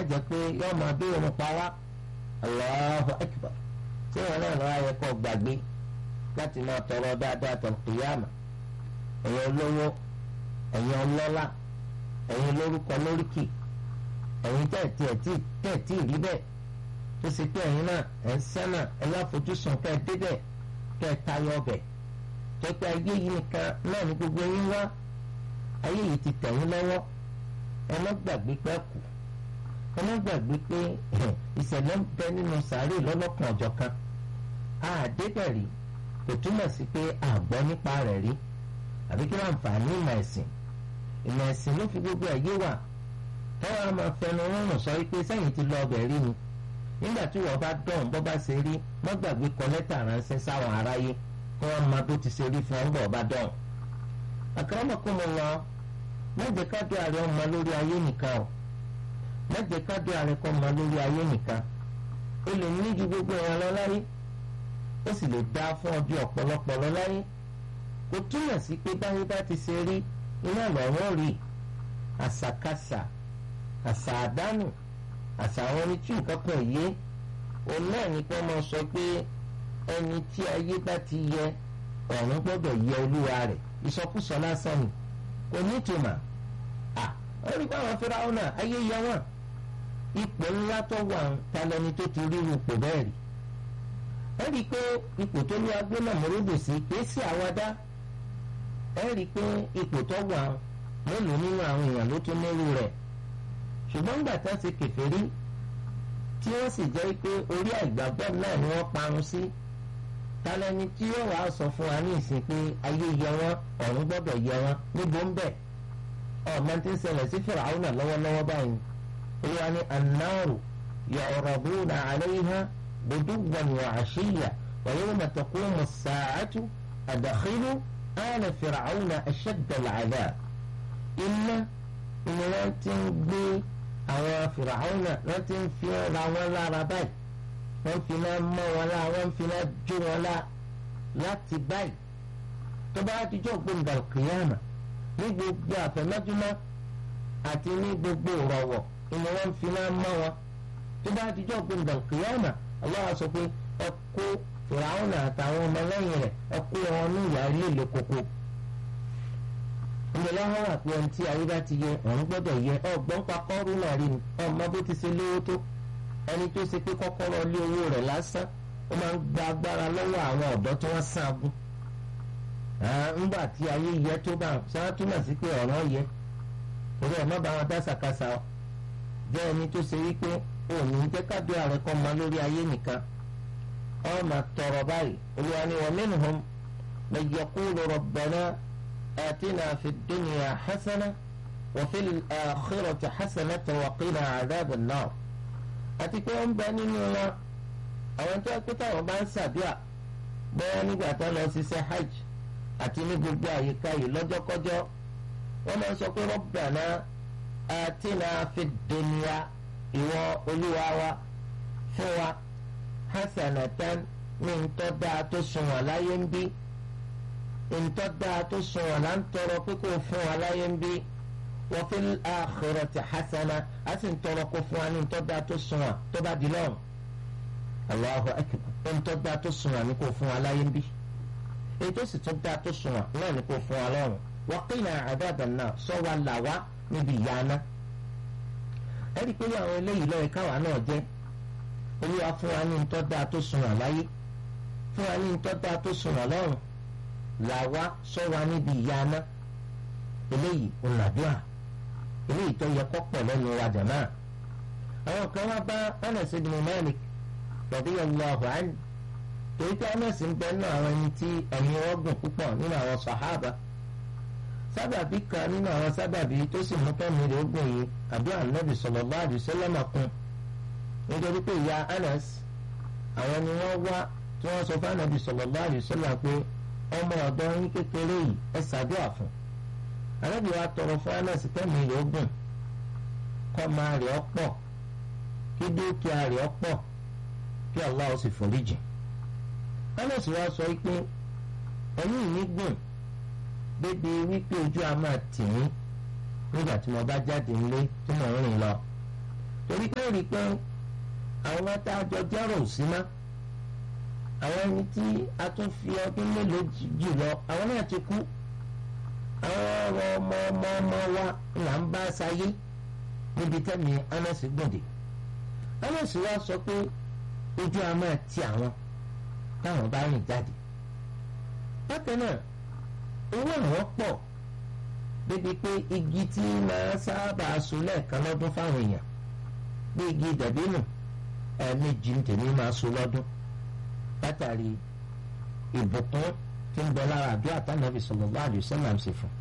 jẹ́ pé yóò máa bí irun pa wá Allahu akbar tí wọn náà lọ́wọ́ ayẹ kọ́ gbàgbé láti máa tọrọ dáadáa tọ̀kìyàmà ẹ̀yin olówó ẹ̀yin ọlọ́lá ẹ̀yin lórúkọ lóríkì ẹ̀yin tẹ̀tí ẹ̀tí tẹ̀tí rí bẹ́ẹ̀ tó ṣe pé ẹ̀yin náà ẹ̀ ń sẹ́nà ẹ̀ láfojúsùn kẹ́ ẹ débẹ̀ kẹ́ ẹ tayọ ọbẹ̀ tó pé ayé yìí nìkan náà ní gbogbo yín wá ayé yìí ti tẹ̀ yín lọ́wọ́ ẹ má gbàgbé pẹ́ kù ẹ má gbàgbé pé ìṣẹ̀lẹ̀ ń bẹ nínú sàárè lọ́lọ́kan ọ̀jọ̀ kan àdébẹ̀ rí kò túmọ̀ sí pé àgbọ́ nípa rẹ̀ rí àbí kí wọ́n àǹfààní ìmọ̀ ẹ̀sìn ìmọ̀ ẹ̀sìn ló fi gbogbo ẹ̀yẹ wà táwọn á máa fẹnu rọrùn sọ wípé sẹ́yìn ti lọ ọbẹ̀ rí ni nígbà tí wọ́n bá dọ̀hún bọ́ bá ṣe rí má gbàgbé kọ lẹ́tà ránṣẹ́ sáwọn aráyé kí wọ́n máa bó ti ṣe rí fún ọ́n bọ̀ bá dọ̀hún. akramakumullah mẹ́jẹ kájọ ààrẹ ọmọ lórí ayé nìkan o mẹ́jẹ kájọ ààrẹ kọ́ ọmọ lórí ayé nìkan o lè ní ju gbogbo ẹ̀yàn lọ láyé ó sì lè dá fún ọjọ́ ọ̀pọ̀lọpọ̀ lọ láyé kò túmọ̀ sí pé báyé bá ti ṣe rí iná lọ́rọ́ rí àṣàkáṣà àṣà àdánù àṣà àwọn ẹni tí nǹkan kan yé òun náà ní kí wọ́n máa sọ pé ẹni tí ayé bá ti yẹ ọ̀run gbọ́dọ̀ yẹ olúwa rẹ̀ ìsọkúsọ lásán ni kò ní ìtumọ̀ à ó rí báwọn fẹ́ràn náà ayé yẹ wọ́n ipò ńlá tó wà ń talẹ́ni tó ti rí ipò bẹ́ẹ̀ rí ẹ rí i pé ipò tó lé agbó náà mọ̀rẹ́dò sí pé sí àwàdá ẹ rí i pé ipò tó wà mélòó nínú àwọn èèyàn ló tún nírú rẹ̀ ṣùgbọ́n gbà tá ṣe kèfèrí tí wọ́n sì jẹ́ pé orí àìgbàgbọ́ náà ni wọ́n parun sí talẹ́ni tí yóò wá sọ fún wa ní ìsìn pé ayé yẹ wọ́n ọ̀run gbọ́dọ̀ yẹ wọ́n níbo ń bẹ̀ ọmọ tí ń ṣẹlẹ̀ sí Fìràwọ́nà lọ́wọ́lọ́wọ́ báyìí olúwa ní annáàrù yu'raduna 'alayha غدوا وعشيا ويوم تقوم الساعة أدخلوا آل فرعون أشد العذاب إلا إن لا تنبي أو فرعون لا تنفي لا ولا ربي wọ́n fi náà mọ́ wọn lá wọ́n fi náà jó wọn lá láti báyìí tó bá dijọ́ gbòǹgà kìíyàmà ní gbogbo àfẹ̀mẹ́júmọ́ àti ní gbogbo ìrọ̀wọ̀ ìní wọ́n fi náà mọ́ wọn tó bá dijọ́ gbòǹgà kìíyàmà Allah sọ pé ẹ kó fìràwọn àtàwọn ọmọlẹ́yìn rẹ̀ ẹ kó wọn ní ìyá líle koko. ìgbèlè wọn wà pé ẹni tí ayé bá ti yẹ òun gbọ́dọ̀ yẹ ọgbọ́n pa kọ́rú náà rí ni ọmọ bó ti ṣe lówó tó ẹni tó ṣe pé kọ́kọ́rọ́ lé owó rẹ̀ lásán ó máa ń gba agbára lọ́wọ́ àwọn ọ̀dọ́ tí wọ́n sàn agún. ńgbà tí ayé yẹ tó bá sáà túmọ̀ sí pé ọ̀rọ̀ yẹ torí ẹ̀ má bá wọn dá sàkásà jẹ́ ẹni tó ṣe wípé òní jẹ́ kádùá rẹ̀ kọ́ ma lórí ayé nìkan ọ máa tọrọ báyìí olúwa ni wa minhum man yaqulu rabbana atina fid dunya hasana wa fil akhirati hasanatan wa qina adhaban nar àti pé wọ́n bẹ nínú wọn àwọn tó pé táwọn bá ń ṣàdúrà bẹ́ẹ̀ nígbà tó lọ ṣiṣẹ́ hajj àti ní gbogbo àyíká yìí lọ́jọ́kọ́jọ́ wọ́n máa ń sọ pé rabbana atina fid dunya ìwọ olúwa wa fún wa hasanatan ní ntọ́ dáa tó sunwọ̀n láyé ń bí ntọ́ dáa tó sunwọ̀n là ń tọrọ pé kó fún wa láyé ń bí wa fil akhirati hasana a sì ń tọrọ kó fún wa ní ntọ́ dáa tó sunwọ̀n tó bá di lọ́rùn Allahu akbar ntọ́ dáa tó sunwọ̀n ní kó fún wa láyé ń bí ètò sì tún dáa tó sunwọ̀n náà ní kó fún wa lọ́rùn wa qina adhaban nar sọ wa là wá níbi ìyà náà ẹ̀rí pé àwọn eléyìí lọ́yẹ̀ káwa náà jẹ́ olúwa fún wa ní ntọ́ dáa tó sunwọ̀n láyé fún wa ní ntọ́ dáa tó sunwọ̀n lọ́rùn làwa sọ wa níbi ìyà aná eléyìí ọ̀nàdúrà eléyìí tó yẹ kọ́ pọ̀ lẹ́nu wa jàmáà àwọn kan wá bá Anas ibn Malik radiyallahu anhu torí pé Anas ń bẹ náà àwọn ẹni tí ẹ̀mí wọn gùn púpọ̀ nínú àwọn sàhábà sábàbí kan nínú àwọn sábàbí tó sì mú kẹ́mi rẹ̀ ogun yìí àbí ànábì sallallahu alaihi wasallam kún nítorí pé ìyá Anas àwọn ni wọ́n wá tí wọ́n sọ fún ànábì sallallahu alaihi wasallam pé ọmọ ọ̀dọ́ yín kékeré yìí ẹ ṣàdúrà fún ànábì wa tọrọ fún Anas kẹ́mi rẹ̀ ogun kọ́ máa rẹ̀ ọ́ pọ̀ kí dúkìá rẹ̀ ọ́ pọ̀ kí Allah ó sì foríjì Anas wa sọ pé ẹ̀mí mi gùn débi wípé ojú a máa tì mí nígbà tí mo bá jáde nílé tí mo ń rìn lọ torí pé rí i pé àwọn tá a jọ jẹ́rò sí má àwọn ẹni tí a tún fi ọdún mélòó jù lọ àwọn náà ti kú àwọn ọ̀rọ̀ ọmọ ọmọ ọmọ wa là ń bá sáyé níbi tẹ́mi anasi gbòde anasi wa sọ pé ojú a máa ti àwọn táwọn bá rìn jáde bákan náà owó àwọn pọ̀ débi pé igi tí máa sábà so lẹ́ẹ̀kan lọ́dún fáwọn èèyàn bí igi dàbínù ẹ̀ẹ̀mejì ń tèmi máa so lọ́dún látàrí ìbùkún tí ń bẹ lára àdúrà tánàbì sallallahu alaihi wasallam ṣe fún.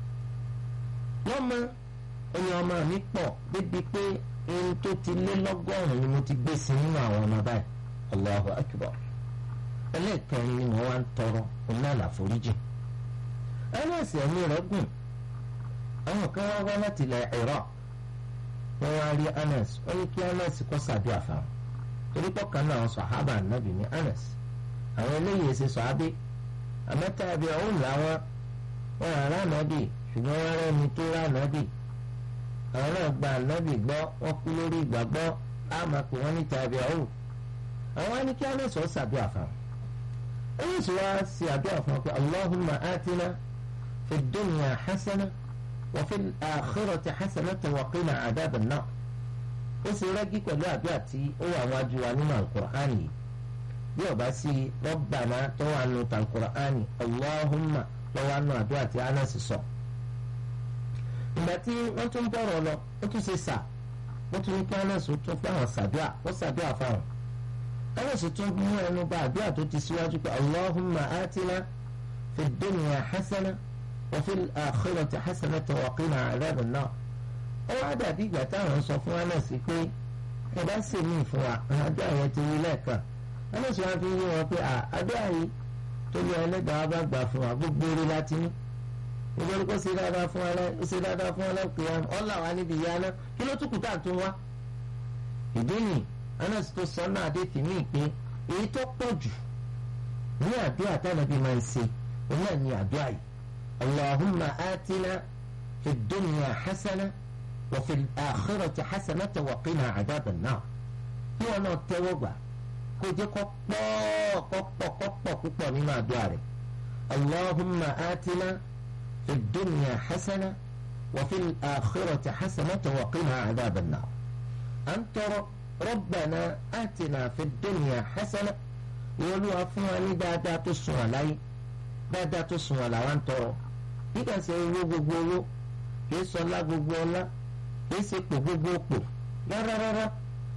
lọ́mọ ẹni ọmọ mi pọ̀ débi pé ohun tó ti lé lọ́gọ́rùn-ún ni mo ti gbé sí nínú àwọn ọmọ báyìí Allahu akbar ẹlẹ́ẹ̀kẹrin ni mo wá ń tọrọ ọ̀nà àlàforíjì ẹlẹ́sìn ẹ̀mí rẹ̀ gùn àwọn kan wá wá láti ilẹ̀ Iraq wọ́n wá rí Anas wọ́n ní kí Anas kó ṣàdúrà fáwọn torí pọ̀ kan náà sọ̀hábà nàbì ní Anas àwọn eléyìí ṣe sọ̀hábì àmọ́tá ẹbí ọ̀hún làwọn wọn ará nàbì ṣùgbọ́n wọn rẹ́ ni tó rá nàbì àwọn náà gba nàbì gbọ́ wọ́n kú lórí ìgbàgbọ́ àmọ́ pé wọ́n ní tàbí ọ̀hún àwọn á ní kí Anas ó ṣàdúrà fáwọn ẹ̀yìn sì wá sí àdúrà fún ọ pé Allahumma atina fi dunya hasana wa fil akhirati hasanatan wa qina adhaban nar ó sì rẹ́gí pẹ̀lú àdúrà tí ó wà wájú wa nínú alukur'ani yìí bí ọba sí Rabbana tó wà nù alukur'ani Allahumma tó wà nù àdúrà tí Anas sọ. ìgbà tí wọ́n tún bọ̀rọ̀ lọ ó tún ṣe sà wọ́n tún ní kí Anas tún fáwọn sàdúà ó sàdúà fáwọn. Anas tún mú ẹnu bá àdúrà tó ti síwájú pé Allahumma atina fi dunya hasana wa fil akhirati hasanatan wa qina adhaban nar ó wá dàbí ìgbà táwọn sọ fún Anas pé ẹ bá sì mí fún wa àdúrà yẹn ti wí lẹ́ẹ̀kan Anas wá fi yé wọn pé àdúrà yìí tó yẹ ẹlẹ́dàá bá gbà fún wa gbogbo orí láti ní nítorí kó ṣe dáadáa fún wa ó ṣe dáadáa fún wa lẹ́kọ̀ọ́ ọ̀là wa níbi ìyá náà kí ló túkù tá à tún wá. ìdí nì Anas tó sọ náà dé tì mí pé èyí tó pọ̀ jù ní àdúrà tánàbí máa ń ṣe òun náà ní àdúrà yìí Allahumma atina fi dunya hasana. وفي الآخرة حسنة وقنا عذاب النار kí wọn náà tẹ́wọ́ gbà kó jẹ́ kó pọ̀ kó pọ̀ kó pọ̀ púpọ̀ nínú àdúrà rẹ̀ allahumma atina fi dunya hasana wa fi akhirati hasanata wa qina adhab an-nar à ń tọrọ rabbana atina fi dunya hasana ìwọlúwa fún wa ní dáadáa tó sùn wà láyé dáadáa tó sùn wà làwọn ń tọrọ nígbà tí owó gbogbo owó kì í sọ ọlá gbogbo ọlá kì í ṣe pò gbogbo pò rárá rárá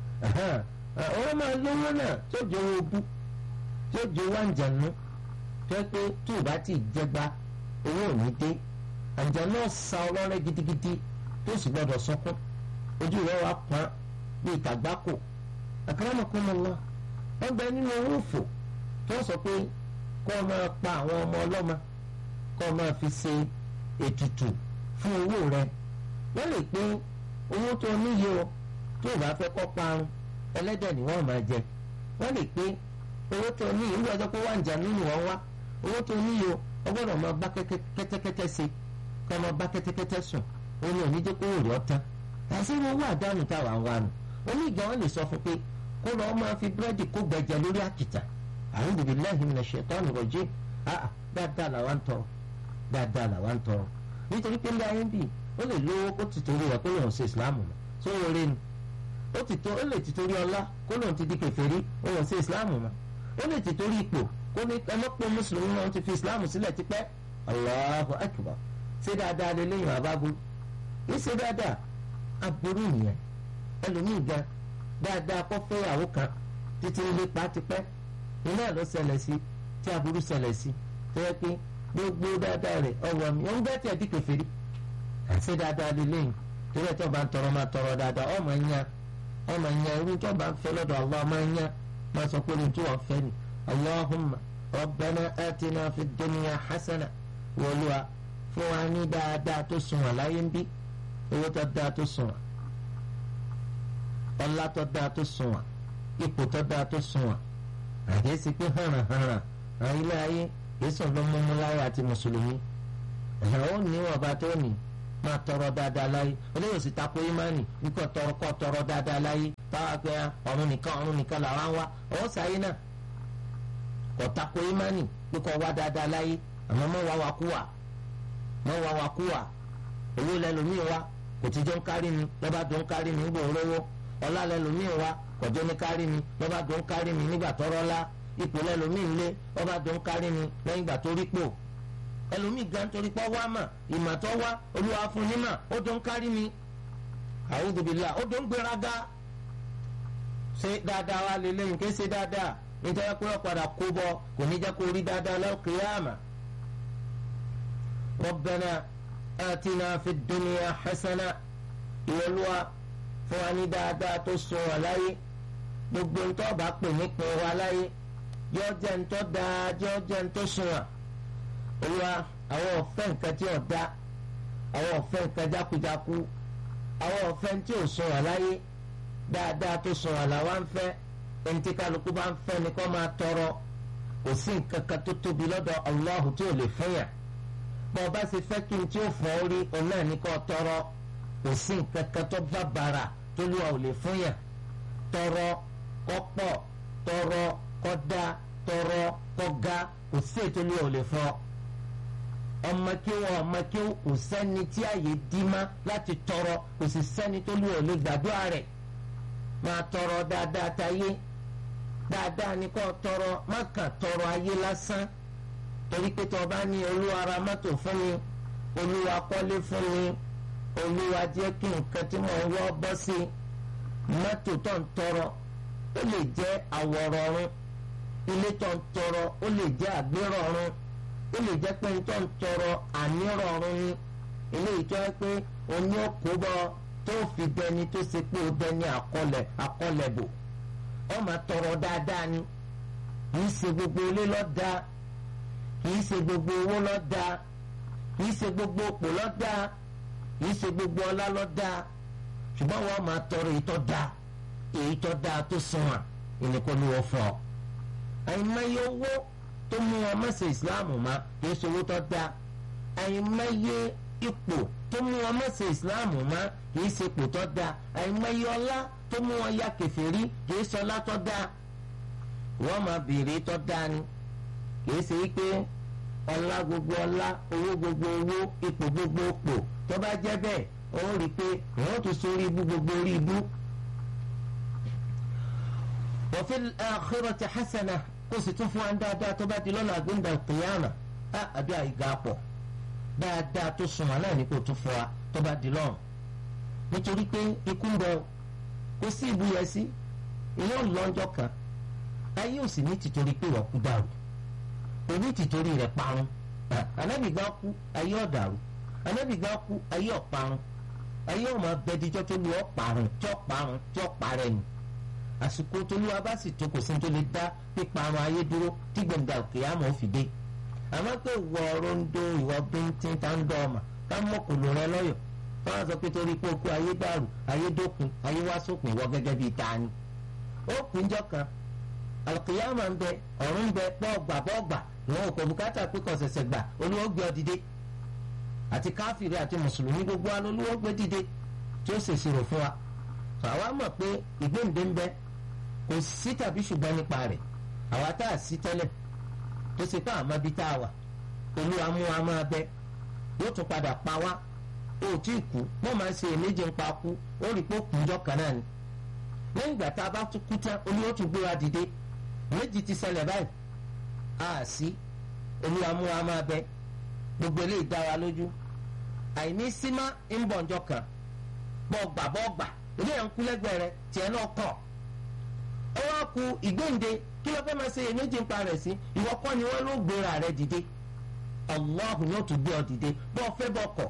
ọ̀rọ̀ máa lówó náà tó jẹ́ owó bú tó jẹ́ owó àǹjànú tó yẹ pé tó o bá ti jẹgba owó ò ní dé àǹjànú ọ̀sà ọlọ́rẹ́ gidigidi tó sì gbọ́dọ̀ sọkún ojú rẹ̀ wá pọ́n bí ìtàgbákò akramakumullah wọ́n bẹ nínú owó òfò tó sọ pé kó o máa pa àwọn ọmọ ọlọ́mọ kó o máa fi ṣe ètùtù fún owó rẹ̀ wọ́n lè pín owó tó níye o tó o bá fẹ́ kọ́ parun ẹlẹ́dẹ̀ ni wọ́n máa jẹ wọ́n lè pín owó tó níye ìlú ọjọ́ pé wà ń jà nínú wọn wá owó tó níye o ọgbọ́dọ̀ máa bá kẹ́tẹ́kẹ́tẹ́ ṣe kọ́ máa bá kẹ́tẹ́kẹ́tẹ́ sùn ó ní òní jẹ́ kó wò rí ọ́tán àti owó àdánù táwa ń wá nù onígbà wọn lè sọ fún pé kó lọ́ọ́ máa fi búrẹ́dì kó gbẹ̀jẹ lórí àkìtà a'udhu billahi minash shaitani rajim dáadáa làwa ń tọrọ dáadáa làwa ń tọrọ nítorí pé ilé ayé ń bì ó lè lówó kó ti torí rẹ̀ kó lòun ṣe ìsìláàmù mọ́ tó wọ́n rí ni ó ti tó ó lè ti torí ọlá kó lòun ti di kèfèrí ó lòun ṣe ìsìláàmù mọ́ ó lè ti torí ipò kó ní ọlọ́pọ̀ mùsùlùmí náà ti fi ìsìláàmù sílẹ̀ tipẹ́ Allahu akbar ṣé dáadáa lè léyìn àbábú yìí ṣe dáadáa aburú nìyẹn ẹlòmíì gan dáadáa kó fẹ́yàwó kan títí ń lépa tipẹ́ iná ló ṣẹlẹ̀ sí tí aburú ṣẹlẹ̀ sí tó yẹ pé gbogbo dáadáa rẹ̀ ọwọ́ mi òun bẹ́ẹ̀ tẹ̀ di kèfèrí àti dáadáa lélẹ́yìn torí ẹ̀ tó bá ń tọrọ máa tọrọ dáadáa ọmọ ń yan ọmọ ń yan irú tó bá ń fẹ́ lọ́dọ̀ Allah máa ń yan máa sọ pé ohun tí wọ́n fẹ́ ni Allahumma rabbana atina fid dunya hasana wọlúwa fún wa ní dáadáa tó sunwọ̀n láyé ń bí owó tó dáa tó sunwọ̀n ọlá tó dáa tó sunwọ̀n ipò tó dáa tó sunwọ̀n àdéhùn pé hànà hànà àwọn ilé ayé yéésù ló mú mú láyé àti mùsùlùmí ẹ̀hìn ó ní ọba tó ní máa tọrọ dáadáa láyé eléyìí sì tako imani wípé tọrọ kọ́ tọrọ dáadáa láyé táwa pé ọ̀run nìkan ọ̀run nìkan làwa ń wá ọ̀hún sáyé náà kò tako imani pé kò wá dáadáa láyé àmọ́ mọ́ wá wa kú wà mọ́ wá wa kú wà owó lẹ́lòmíì wá kò tí jọ ń kárí mi lọ́ba tó ń kárí mi nígbà olówó ọlá lẹ́lòmíì wá kò jọ ní kárí mi lọ́ba tó ń kárí mi nígbà tọ́rọ́ lá ipò lẹ́lòmíì ń lé lọ́ba tó ń kárí mi lẹ́yìn ìgbà tó rí pò ẹlòmíì gan torí pọ́ wá mà ìmọ̀ tó wá olúwa fún nímọ̀ ó tó ń kárí mi a'udhu billah ó tó ń gbéraga ṣe dáadáa wá lé lẹ́yìn ké ṣe dáadáa nítorí pé wọ́n padà kó bọ kò ní jẹ́ kó rí dáadáa lal-qiyama rabbana atina fid dunya hasana ìwọlúwa fún wa ní dáadáa tó sọ wà láyé gbogbo ń tọ́ bá pè nípò wa láyé yọ jẹ́ ń tọ́ dáa yọ jẹ́ ń tó sùn wà olúwa àwọn ọ̀fẹ́ nǹkan tí ò dá àwọn ọ̀fẹ́ nǹkan jákujáku àwọn ọ̀fẹ́ tí ò sùn wà láyé dáadáa tó sùn wà làwa ń fẹ́ ẹni tí kálukú bá ń fẹ́ ni kó máa tọrọ kò sí nǹkan kan tó tóbi lọ́dọ̀ Allahu tí ò lè fún yàn bọ́ ọ bá ṣe fẹ́ kí n tí ó fọ́ orí òun náà ní kó tọrọ kò sí nǹkan kan tó bá bàrà tó lù ọ́ ò lè fún yàn tọrọ kó pọ̀ tọrọ kó dá tọrọ kó ga kò sí ètò lù ọ́ ò lè fún ọ ọmọ kí wọn ọmọ kí kò sẹ́ni tí àyè dí má láti tọrọ kò sì sẹ́ni tó lù ọ́ lè gbàdúrà rẹ̀ máa tọrọ dáadáa táyé dáadáa ní kó tọrọ má kàn tọrọ ayé lásán torí pé tó o bá ní olúwa ra mọ́tò fún mi olúwa kọ́lé fún mi olúwa jẹ́ kí nǹkan tí mo ń wọ́ bọ́ sí mọ́tò tó ń tọrọ ó lè jẹ́ àwọ̀rọ̀ ọ̀run ilé tó ń tọrọ ó lè jẹ́ àgbérọ̀ ọ̀run ó lè jẹ́ pé tó ń tọrọ ànírọ̀ ọ̀run ni eléyìí tó yẹ pé oní òkúbọ tó fi dẹni tó ṣe pé ó dẹni àkọlẹ̀ àkọlẹ̀ bò ó máa tọrọ dáadáa ni kì í ṣe gbogbo ilé lọ́dà kì í ṣe gbogbo owó lọ́dà kì í ṣe gbogbo òpò lọ́dà kì í ṣe gbogbo ọlá lọ́dà ṣùgbọ́n wọ́n máa tọrọ èyí tó dáa èyí tó dáa tó sunwọ̀n ìnìkan ni wọ́n fọ́ àìmọye owó tó mú wọn mọ̀sẹ̀ ìsìláàmù má kì í ṣe owó tó dáa àìmọye ipò tó mú wọn mọ̀sẹ̀ ìsìláàmù má kì í ṣe ipò tó dáa àìmọye ọlá tó mú wọn ya kèfèrí kì í ṣe ọlá tó dáa wọ́n máa béèrè tó dáa ni kì í ṣe wípé ọlá gbogbo ọlá owó gbogbo owó ipò gbogbo ipò tó bá jẹ́ bẹ́ẹ̀ ó rí i pé wọ́n tún sórí ibú gbogbo orí ibú. wa fil akhirati hasana kó sì tún fún wa dáadáa tó bá di lọ́la àgbéǹda qiyama á àbí àìgá pọ̀ dáadáa tó sùn wọn náà ní kó tún fún wa tó bá di lọ́run nítorí pé ikú ń bọ̀ kó sí ìbúyẹ sí ìyẹn lọ́njọ́ kan ayé ò sì ní tìtorí pé wọ́n kú dàrú òní tìtorí rẹ̀ parun anábìgbà kú ayé ọ̀dàrú anábìgbà kú ayé ọ̀parun ayé ọ̀mọ abẹ́díjọ́ tó lu ọ̀parun tí ọ̀parun tí ọ̀parẹ́ ni àsìkò tó lu abá sì tó kò sí tó lè dá píparun ayé dúró tí gbẹ̀ngà òkè àmọ́ fi dé àmọ́ pé ìwọ rondo ìwọ bíntín tá ń dọ́ ọmọ ká mọ̀kòlò rẹ lọ́yọ̀ fọwọ́n sọ pé torí pé okú ayé dàrú ayé dópin ayé wá sópin ìwọ gẹ́gẹ́ bíi tani ó kúnjọ́ kan alùkìyàmà ń bẹ ọ̀run ń bẹ bọ́ọ̀gbà bọ́ọ̀gbà ìwọ̀n òkò bùkátà pé kò ṣẹ̀ṣẹ̀ gbà olúwo gbé ọ dìde àti káfíìrì àti mùsùlùmí gbogbo wa lolúwo gbé dìde tí ó ṣèṣirò fún wa àwa mọ̀ pé ìgbéǹde ń bẹ kò sí tàbí ṣùgbọ́n nípa rẹ̀ àwa tá a sí tẹ́lẹ̀ tó ṣe pé àmọ́ bí tá a wà olúwa mú wa máa bẹ yóò tún padà pa wá ó tí ì kú wọ́n máa ń ṣe èméjì ń pa kú ó rí pé ó kùn jọ kan náà ni lẹ́yìn ìgbà tá a bá tún kú tán olúwa tún gbé wa dìde méjì ti ṣẹlẹ̀ báyìí a sí olúwa mú wa máa bẹ gbogbo eléyìí dá wa lójú àìní símá ń bọ̀ ǹjọ́ kan bọ́ gbà bọ́ gbà eléyà ń kú lẹ́gbẹ̀ẹ́ rẹ tiẹ̀ náà kàn ó wá ku ìgbéǹde kí ló fẹ́ máa ṣe èméjì ń pa rẹ̀ sí ìwọ kọ́ ni wọ́n ló gbéra rẹ dìde Allah yóò tún gbé ọ dìde bọ́ ọ fẹ́ bọ́ kọ̀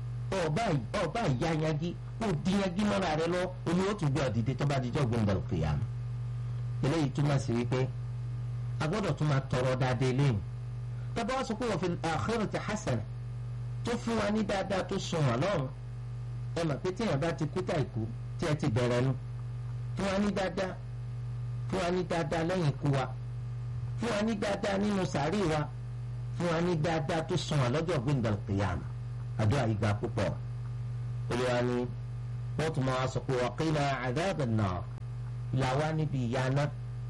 ọba ìyáyagi kó díyagi mọ́ra rẹ lọ omi yóò tún gbé ọ dìde tó bá dijọ́ gbẹ̀ngàn kìyàmù eléyìí túmọ̀ sí wípé a gbọ́dọ̀ tún máa tọrọ dáadáa eléyìí tọ́ba wá sọ pé wọ́n fi akhirati hasana tó fún wa ní dáadáa tó sùn wọ́n lọ́rùn ẹ mọ̀ pé tíyẹn bá ti kú tà ìkú tí ẹ ti bẹ̀rẹ̀ nu fún wa ní dáadáa fún wa ní dáadáa lẹ́yìn ikú wa fún wa ní dáadáa nínú sàárì wa fún wa ní dáadáa tó sùn wọ́n lọ́jọ́ gbẹ̀ndàl qiyama àdúrà ìgbà púpọ̀ olùwà ni wọ́n tún máa sọ pé waqila adhaban nar làwa níbi ìyá náà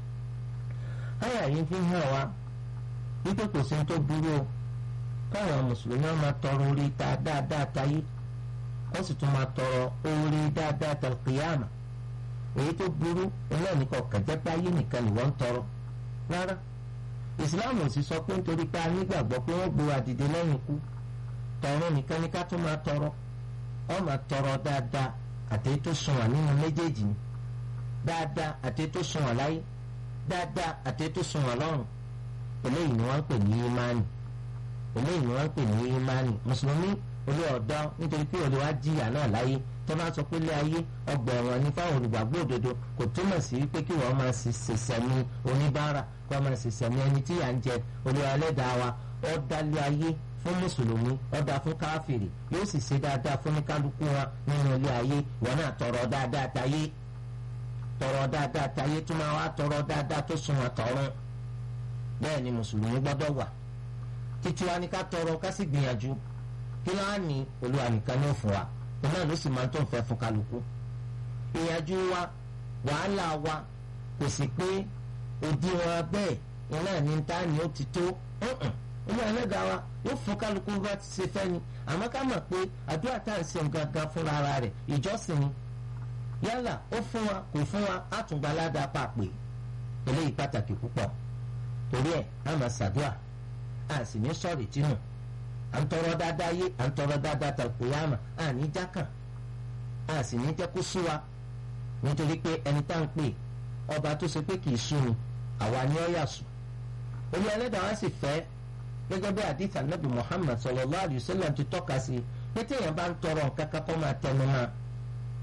àyà yìí fi hàn wá wípé kò sí tó burú o káwọn mùsùlùmí máa tọrọ orí ta dáadáa táyé wọ́n sì tún máa tọrọ orí dáadáa tàlùkìyàmà èyí tó burú iná nìkan kàjẹ́ pé ayé nìkan ni wọ́n ń tọrọ rárá ìsìláàmù ò sì sọ pé nítorí pé a nígbàgbọ́ pé wọ́n gbé wa dìde lẹ́yìn ikú tọrọ nìkan ni ká tún máa tọrọ wọ́n máa tọrọ dáadáa àti tó sunwọ̀n nínú méjèèjì ni dáadáa àti tó sunwọ̀n láyé dáadáa àti tó sunwọ̀n lọ́run eléyìí ni wọ́n ń pè ní ìmánì eléyìí ni wọ́n ń pè ní ìmánì mùsùlùmí olú ọ̀dọ́ nítorí pé olùwà jìyà náà láyé tó bá sọ pé ilé ayé ọgbà ẹ̀wọ̀n ní fáwọn olùgbàgbọ́ òdodo kò túmọ̀ sí wípé kí wọ́n máa ṣẹ̀ṣẹ̀ ní oníbàárà kó máa ṣẹ̀ṣẹ̀ ní ẹni tí yà ń jẹ olúwa ẹlẹ́dàá wa ó dálé ayé fún mùsùlùmí ó dá fún káfìrì yóò sì ṣe dáadáa fún kálukú wọn nínú ilé ayé wọn náà tọrọ dáadáa táyé tọrọ dáadáa táyé tó máa wá tọrọ dáadáa tó sunwọ̀n tọrọ bẹ́ẹ̀ ni mùsùlùmí gbọ́dọ̀ wà títí wa ní ká tọrọ ká sì gbìyànjú kí láà ní olúwa nìkan ní òfin wa òun náà ló sì máa tó ń fẹ́ fún kálukú ìyànjú wa wàhálà wa kò sì pé òdiwọ̀n bẹ́ẹ̀ iná ní ta ni ó ti tó olú ẹlẹ́dàá wa yóò fún kálukú bá ti ṣe fẹ́ ni àmọ́ ká mọ̀ pé àdúrà tá à ń ṣe gangan fúnra ara rẹ̀ ìjọsìn ni yálà ó fún wa kò fún wa á tún gba aládàá pàpè eléyìí pàtàkì púpọ̀ torí ẹ̀ á máa ṣàdúrà á sì ní sọ̀rì tínú à ń tọrọ dáadáa yé à ń tọrọ dáadáa tàkùyàmà à ní jákàn à sì ní jẹ́ kó sú wa nítorí pé ẹni tá ń pè ọba tó ṣe pé kì í sú ni àwa ni ó yà sùn olú ẹlẹ́dàá wa sì fẹ́ gẹ́gẹ́ bí àdìsá nàbì Muhammad sallallahu alaihi wasallam ti tọ́ka sí pé téèyàn bá ń tọrọ nǹkan kan kó máa tẹnu máa